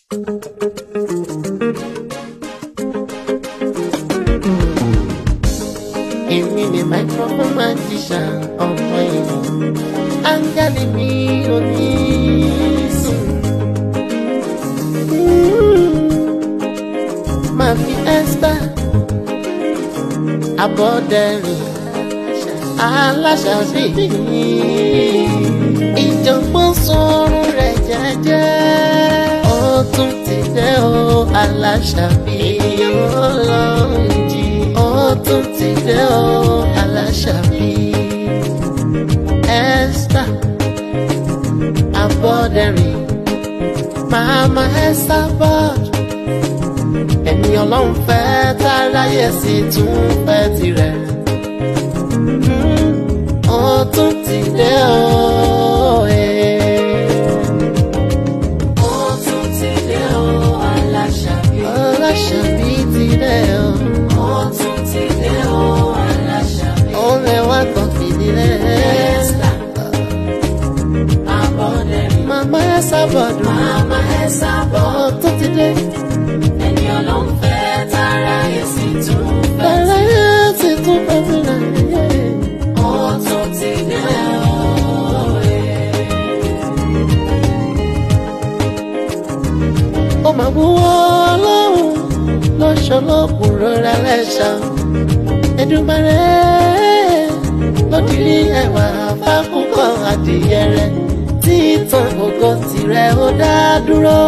Èmi ni microphone magician ọmọ èèyàn. Áńgẹ́lì mi ò ní sùn. Máa fi ẹ́sítà abọ́dẹ̀rìn aláṣàbí. Ìjọ̀gbọ́n sọ̀rọ̀ rẹ̀ jẹ́jẹ́. Ó tún ti dé o aláṣàbí. Ọlọ́run jí. Ó tún ti dé o aláṣàbí. Ẹ́sítà abọ́dẹ̀rìn. Màmá ẹ́sítà bọ́ọ̀dù ẹni ọlọ́run fẹ́ táráyé sì tún fẹ́ tirẹ̀. Mm, ó tún ti dé o. eh. Ó tún ti dé o, Aláṣàbí. Aláṣàbí ti dé o. Ó tún ti dé o, Aláṣàbí. ó rẹwà kan fìdílé. Ẹ́sítà, Abọ́dẹ̀rìn. màmá ẹ sábọ̀dù. Màmá ẹ sábọ̀. ó tún ti dé. Ẹni ọlọ́run fẹ́ táráyé sì tún fẹ́. táráyé sì tún fẹ́ tirẹ̀. Ó tún ti dé o, eh. ó máa wúwo ọlọ́run lọ́sọ̀lọ́kùn rọra lẹ́sà Èdùmàrè lọ́dìrí ẹ̀wà fákúkọ adìyẹ rẹ̀ títàn ògo tirẹ̀ ó dá dúró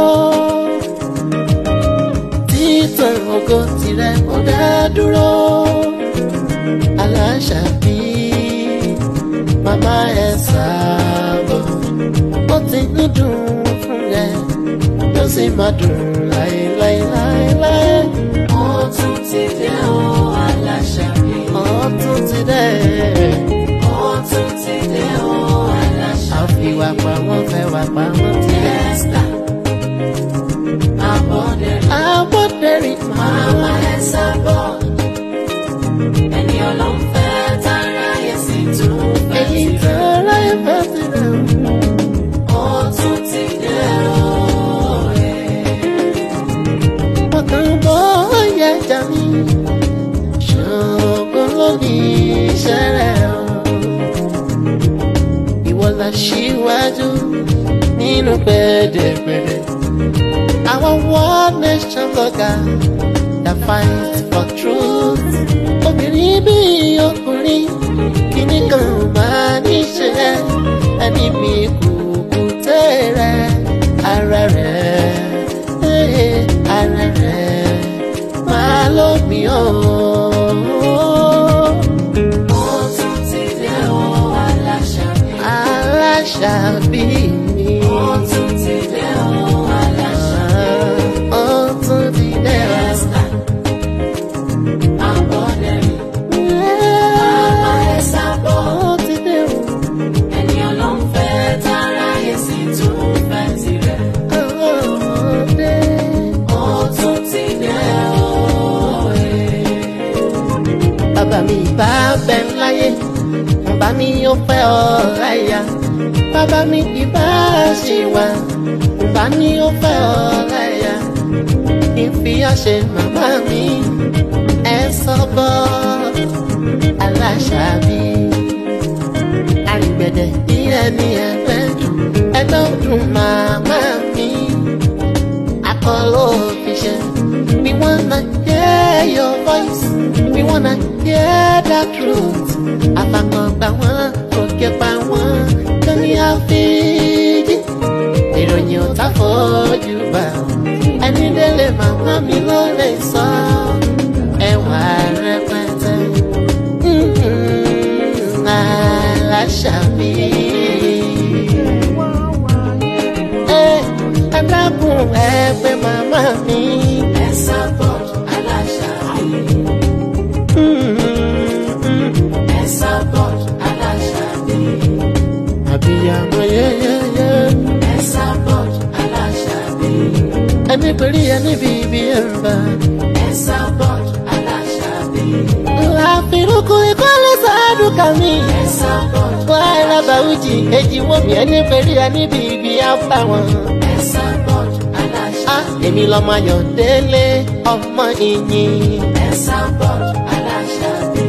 títàn ògo tirẹ̀ ó dá dúró Aláṣàbí màmá ẹ̀ sábọ̀ ó ti ń dùn fún rẹ̀ yóò sì máa dùn láéláéláéláé. Ó tún ti dé o, Aláṣàbí. ọtún ti dẹ́ Ó tún ti dé o, Aláṣàbí. àfiwà pa wọ́n fẹ́ wà pa wọ́n ti dẹ́. Ẹ́sítà, Abọ́dẹ̀rìn. àbọ̀dẹ̀rìn Màmá ẹ sábọ̀. Ẹni ọlọ́run fẹ́ táráyé sì tún fẹ́ èyí tirẹ̀. tó ráyè fẹ́ ti rẹ̀. Ó tún ti dé o, eh. wọ́n kàn bọ́ ọ̀yà ẹja mi. ṣògo ló ní iṣẹ́ rẹ̀ o. ìwọ la ṣíwájú nínú pẹ̀dẹ̀pẹ̀dẹ̀. àwọn world nation blogger that fight for truth. obìnrin bí ọkùnrin kìíní kan máa níṣẹ́ ẹni mi kùkù tẹ̀rẹ̀ ara rẹ̀ eh, ara rẹ̀ máa lómi ọ̀. Ó tún ti dé o, Aláṣàbí. Aláṣàbí mi. Ó tún ti dé o, Aláṣàbí. Ó tún ti dé o. Ẹ́sítà, Abọ́dẹ̀rìn. Màmá ẹ sábọ̀. Ó ti dé o. Ẹni ọlọ́run fẹ́ táráyé sì tún fẹ́ tirẹ̀. Ó dé. Ó tún ti dé o, eh. Bàbá mi bá bẹ láyé, bàbá mi ó fẹ́ ọ láyà. Bàbá mi ìbá ṣì wà, bàbá mi ó fẹ́ ọ láyà. Ìfi ọ̀ṣẹ̀ màmá mi, ẹ sọ bọ́ Aláṣàbí. Àrìgbẹ̀dẹ̀ bí ẹni ẹgbẹ́ dùn, ẹgbẹ́ dùn màmá mi. Akọ́lọ́ òfiṣẹ́. We wanna hear your voice. We wanna hear the truth. Àfàkàngbà wọn, òkè pa wọn, lórí àfíjì. Ìròyìn ò tá fojú bá. Ẹni délé màmá mi ló lè sọ. Ẹwà rẹpẹtẹ. Mhm, Aláṣàbí. Ẹ ẹ dákun ẹ pé màmá mi. Ẹ sábọ̀, Aláṣàbí. Mhm, Ẹ sábọ̀, Aláṣàbí. Àbíyamọ yẹ́yẹ́yẹ́. Ẹ sábọ̀, Aláṣàbí. Ẹni pèrí ẹni bíbí ẹ̀ ń bá. Ẹ sábọ̀, Aláṣàbí. Àfirúkú ìkọ́lé sáádùn kàmí. Ẹ sábọ̀, Wàhálà bàwùjì èjì wọ́n mi ẹni pèrí ẹni bíbí á bá wọn. ẹ sábọ̀, Aláṣàbí. á èmi lọ́mọ ayọ̀délé ọmọ ìyìn. Esabod Aláṣàbí.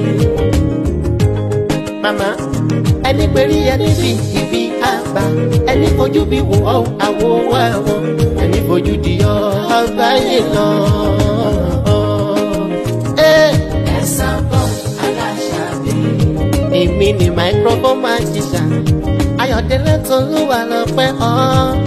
màmá ẹni péré ẹni fi ibi àgbà ẹni fojú bí wò ó àwò ẹ̀wọ̀n ẹni fojú di ọ ọgbà yìí lọ. Ẹ́, Esabod Aláṣàbí. èmi ni microphone magician ayọ̀délé tó ló wà lọ́pẹ́ ọ́